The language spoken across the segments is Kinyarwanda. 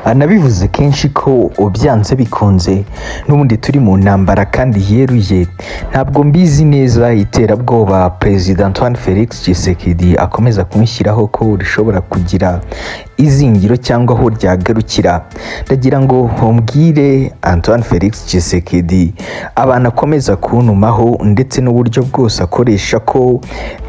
anabivuze kenshi ko byanze bikunze n'ubundi turi mu ntambara kandi yeruye ntabwo mbizi neza iterabwoba perezida Antoine Felix Tshisekedi akomeza kumushyiraho ko rishobora kugira izingiro cyangwa aho ryagarukira ndagira ngo mbwire Antoine Felix Tshisekedi abantu akomeza kuntumaho ndetse n'uburyo bwose akoresha ko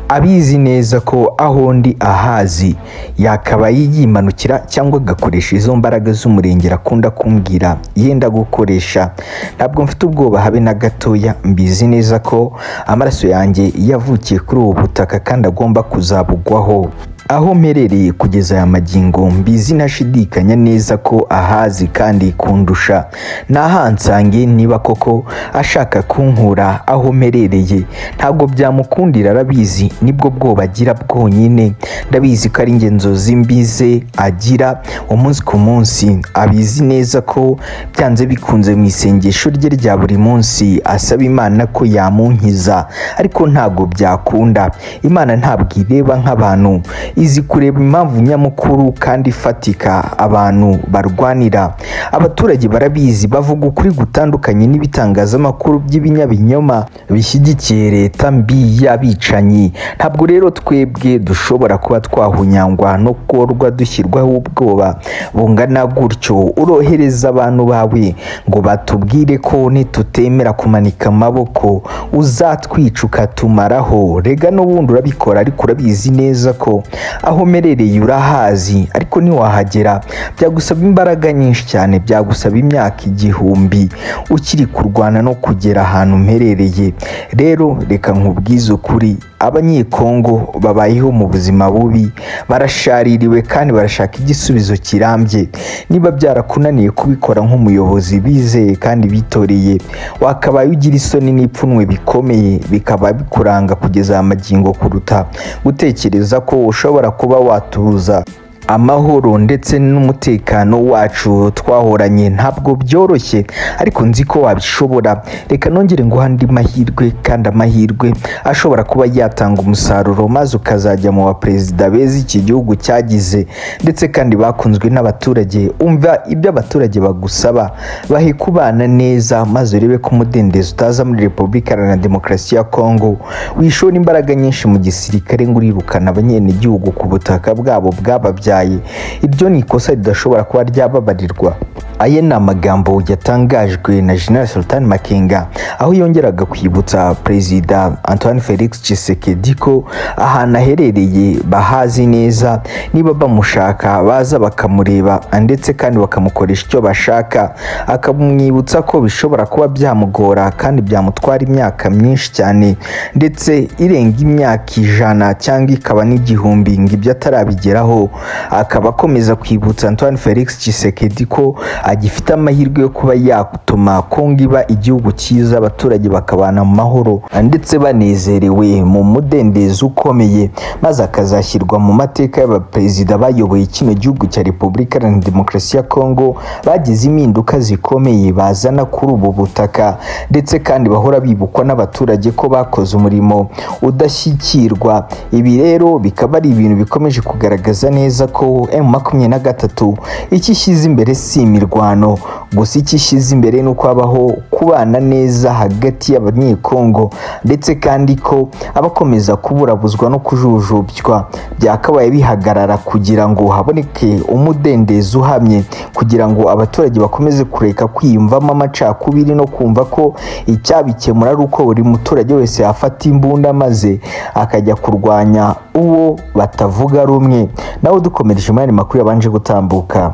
abizi neza ko aho ndi ahazi yakaba yimanukira cyangwa agakoresha izo mbaraga z'umurengera akunda kumbwira yenda gukoresha ntabwo mfite ubwoba habe na gatoya mbizi neza ko amaraso yanjye yavukiye kuri ubu butaka kandi agomba kuzabugwaho aho mperereye kugeza aya magingo mbizi ntashidikanya neza ko ahazi kandi kundusha nahansange niba koko ashaka kunkura aho mperereye ntabwo byamukundira arabizi nibwo bwoba agira bwonyine ndabizi ko ari ngenzozi mbize agira umunsi ku munsi abizi neza ko byanze bikunze mu isengesho rye rya buri munsi asaba imana ko yamunkiza ariko ntabwo byakunda imana ntabwo ireba nk'abantu izi kureba impamvu nyamukuru kandi ifatika abantu barwanira abaturage barabizi bavuga ukuri gutandukanye n'ibitangazamakuru by'ibinyabinyoma bishyigikiye leta mbi y'abicanyi ntabwo rero twebwe dushobora kuba twahunyangwa no korwa dushyirwaho ubwoba bungana gutyo urohereza abantu bawe ngo batubwire ko nitutemera kumanika amaboko uzatwica ukatumaraho rega n'ubundi urabikora ariko urabizi neza ko aho merereye urahazi ariko ntiwahagera byagusaba imbaraga nyinshi cyane byagusaba imyaka igihumbi ukiri kurwana no kugera ahantu mperereye rero reka nkubwize ukuri abanyekongo babayeho mu buzima bubi barashaririwe kandi barashaka igisubizo kirambye niba byarakunaniye kubikora nk'umuyobozi bizeye kandi bitoreye wakabaye ugira isoni n'ipfunwe bikomeye bikaba bikuranga kugeza aya magingo kuruta gutekereza ko ushobora kuba watuza amahoro ndetse n'umutekano wacu twahoranye ntabwo byoroshye ariko nzi ko wabishobora reka nongere nguha andi mahirwe kandi amahirwe ashobora kuba yatanga umusaruro maze ukazajya mu baperezida beza iki gihugu cyagize ndetse kandi bakunzwe n'abaturage umva ibyo abaturage bagusaba bahe kubana neza maze urebe ko umudendezo utaza muri repubulika iharanira demokarasi ya kongo wishora imbaraga nyinshi mu gisirikare ngo urirukane abanyenegihugu ku butaka bwabo bwababyaye ibyo ni ikosa ridashobora kuba ryababarirwa aya ni amagambo yatangajwe na General Sultan Makenga aho yongeraga kwibutsa Perezida Antoine Felix Tshisekedi ko ahantu aherereye bahazi neza niba bamushaka baza bakamureba ndetse kandi bakamukoresha icyo bashaka akamwibutsa ko bishobora kuba byamugora kandi byamutwara imyaka myinshi cyane ndetse irenga imyaka ijana cyangwa ikaba n'igihumbi ngo ibyo atarabigeraho akaba akomeza kwibutsa Antoine Felix Tshisekedi ko agifite amahirwe yo kuba yatuma Kongo iba igihugu cyiza abaturage bakabana mu mahoro ndetse banezerewe mu mudendezo ukomeye maze akazashyirwa mu mateka y'abaperezida bayoboye kino gihugu cya Repubulika Iharanira Demokarasi ya Kongo bagize impinduka zikomeye bazana kuri ubu butaka ndetse kandi bahora bibukwa n'abaturage ko bakoze umurimo udashyikirwa ibi rero bikaba ari ibintu bikomeje kugaragaza neza ko M makumyabiri na gatatu icyo ishyize imbere si imirwa mirwano gusa icyo ishyize imbere ni uko habaho kubana neza hagati y'abanyekongo ndetse kandi ko abakomeza kuburabuzwa no kujujubywa byakabaye bihagarara kugira ngo haboneke umudendezo uhamye kugira ngo abaturage bakomeze kureka kwiyumvamo amacakubiri no kumva ko icyabikemura ari uko buri muturage wese yafata imbunda maze akajya kurwanya uwo batavuga rumwe nawe dukomereje umwanya makuru yabanje gutambuka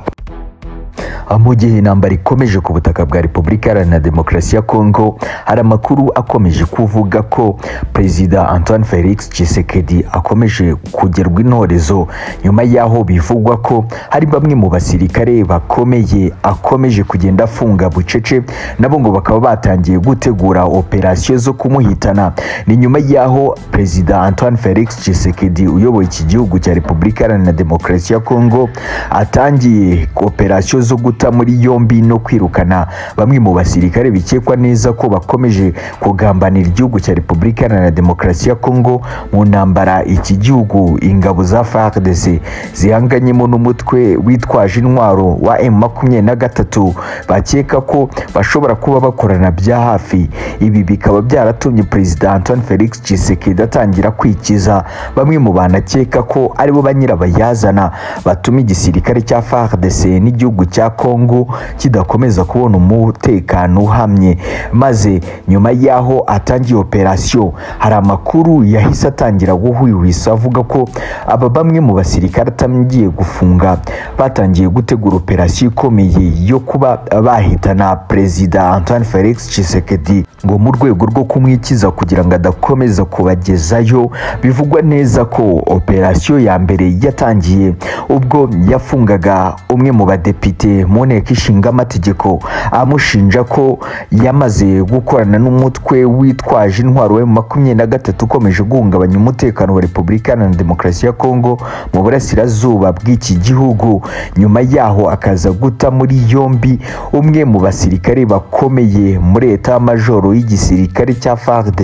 mu gihe intambara ikomeje ku butaka bwa repubulika iharanira demokarasi ya kongo hari amakuru akomeje kuvuga ko perezida antoine felix Tshisekedi akomeje kugerwa intorezo nyuma y'aho bivugwa ko hari bamwe mu basirikare bakomeye akomeje kugenda afunga bucece nabo ngo bakaba batangiye gutegura operasiyo zo kumuhitana ni nyuma y'aho perezida antoine felix Tshisekedi uyoboye iki gihugu cya repubulika iharanira demokarasi ya kongo atangiye operasiyo zo gutegura guta muri yombi no kwirukana bamwe mu basirikare bikekwa neza ko bakomeje kugambanira igihugu cya repubulika iharanira demokarasi ya kongo mu ntambara iki gihugu ingabo za fardc zihanganyemo n'umutwe witwaje intwaro wa emu makumyabiri na gatatu bakeka ko bashobora kuba bakorana bya hafi ibi bikaba byaratumye perezida antoine felix tshisekedi atangira kwikiza bamwe mu banakeka ko aribo ba nyirabayazana batuma igisirikare cya fardc n'igihugu cya congo kidakomeza kubona umutekano uhamye maze nyuma y'aho atangiye operasiyo hari amakuru yahise atangira guhwihwisa avuga ko aba bamwe mu basirikare atangiye gufunga batangiye gutegura operasiyo ikomeye yo kuba bahitana perezida antoine felix tshisekedi ngo mu rwego rwo kumwikiza kugira ngo adakomeza kubagezayo bivugwa neza ko operasiyo ya mbere yatangiye ubwo yafungaga umwe mu badepite mu nteko ishinga amategeko amushinja ko yamaze gukorana n'umutwe witwaje intwaro we makumyabiri na gatatu ukomeje guhungabanya umutekano wa repubulika na demokarasi ya kongo mu burasirazuba bw'iki gihugu nyuma yaho akaza guta muri yombi umwe mu basirikare bakomeye muri eta majoro y'igisirikare cya fardc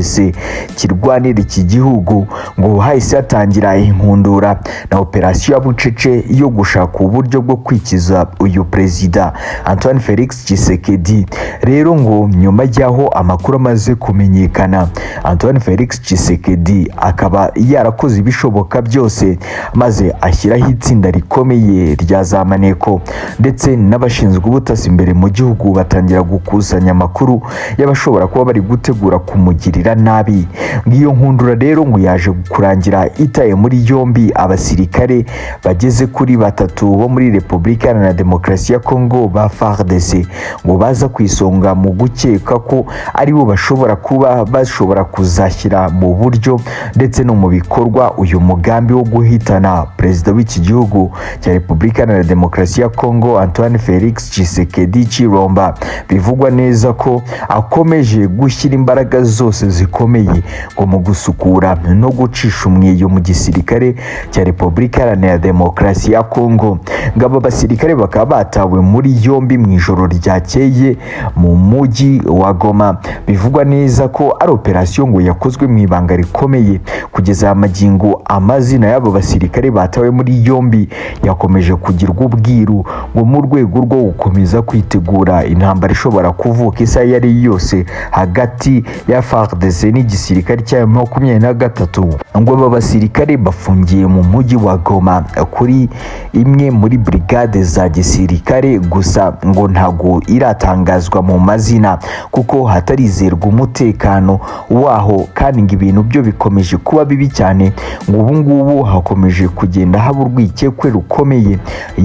kirwanira iki gihugu ngo hahise hatangira inkundura na operasiyo ya bucece yo gushaka uburyo bwo kwikiza uyu perezida antoine felix tshisekedi rero ngo nyuma y'aho amakuru amaze kumenyekana antoine felix tshisekedi akaba yarakoze ibishoboka byose maze ashyiraho itsinda rikomeye rya za maneko ndetse n'abashinzwe ubutasi imbere mu gihugu batangira gukusanya amakuru y'abashobora kuba bari gutegura kumugirira nabi nk'iyo nkundura rero ngo yaje kurangira itaye muri yombi abasirikare bageze kuri batatu bo muri repubulika iharanira demokarasi ya kongo ba fardc ngo baza ku isonga mu gukeka ko aribo bashobora kuba bashobora kuzashyira mu buryo ndetse no mu bikorwa uyu mugambi wo guhitana perezida w'iki gihugu cya repubulika iharanira demokarasi ya kongo antoine felix tshisekedi chiromba bivugwa neza ko akomeje gushyira imbaraga zose zikomeye ngo mu gusukura no gucisha umweyo mu gisirikare cya repubulika iharanira demokarasi ya kongo ngo aba basirikare bakaba batawe muri yombi mu ijoro ryakeye mu mujyi wa goma bivugwa neza ko ari operasiyo ngo yakozwe mu ibanga rikomeye kugeza amagingo amazina y'abo basirikare batawe muri yombi yakomeje kugirwa ubwiru ngo mu rwego rwo gukomeza kwitegura intambara ishobora kuvuka isaha iyo ari yo yose hagati ya fardc n'igisirikare cya makumyabiri na gatatu ngo aba basirikare bafungiye mu mujyi wa goma kuri imwe muri brigade za gisirikare gusa ngo ntago iratangazwa mu mazina kuko hatarizerwa umutekano waho kandi ngo ibintu byo bikomeje kuba bibi cyane ngo ubu ngubu hakomeje kugenda haba urwikekwe rukomeye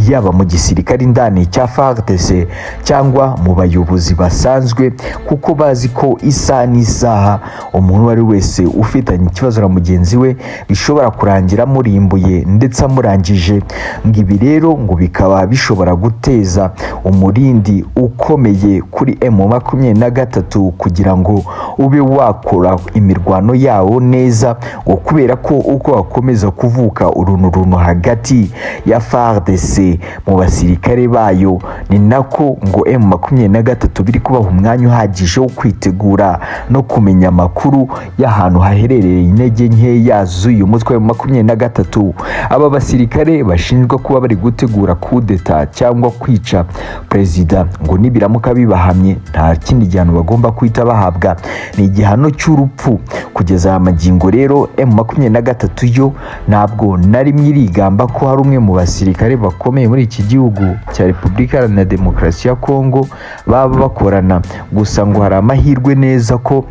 yaba mu gisirikare indani cya fardc cyangwa mu bayobozi basanzwe kuko bazi ko isaha n'isaha umuntu uwo ari wese ufitanye ikibazo na mugenzi we bishobora kurangira amurimbuye ndetse amurangije ngo ibi rero ngo bikaba bishobora guteza umurindi ukomeye kuri emu makumyabiri na gatatu kugira ngo ube wakora imirwano yawo neza ngo kubera ko uko hakomeza kuvuka urunturuntu hagati ya fardc mu basirikare bayo ni nako ngo emu makumyabiri na gatatu biri kubaha umwanya uhagije wo kwitegura no kumenya amakuru y'ahantu haherereye intege nkeya z'uyu mutwe wa makumyabiri na gatatu aba basirikare bashinjwa kuba bari gutegura kudeta cyangwa kwica perezida ngo nibiramuka bibahamye nta kindi gihano bagomba guhita bahabwa ni igihano cy'urupfu kugeza aya magingo rero emu makumyabiri na gatatu yo ntabwo na rimwe irigamba ko hari umwe mu basirikare bakomeye muri iki gihugu cya repubulika iharanira demokarasi ya kongo baba bakorana gusa ngo hari amahirwe neza ko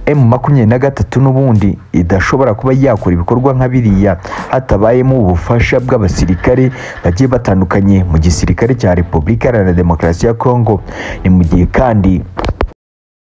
emu makumyabiri na gatatu n'ubundi idashobora kuba yakora ibikorwa nka biriya hatabayemo ubufasha bw'abasirikare bagiye batandukanye mu gisirikare cya repubulika iharanira demokarasi ya kongo ni mu gihe kandi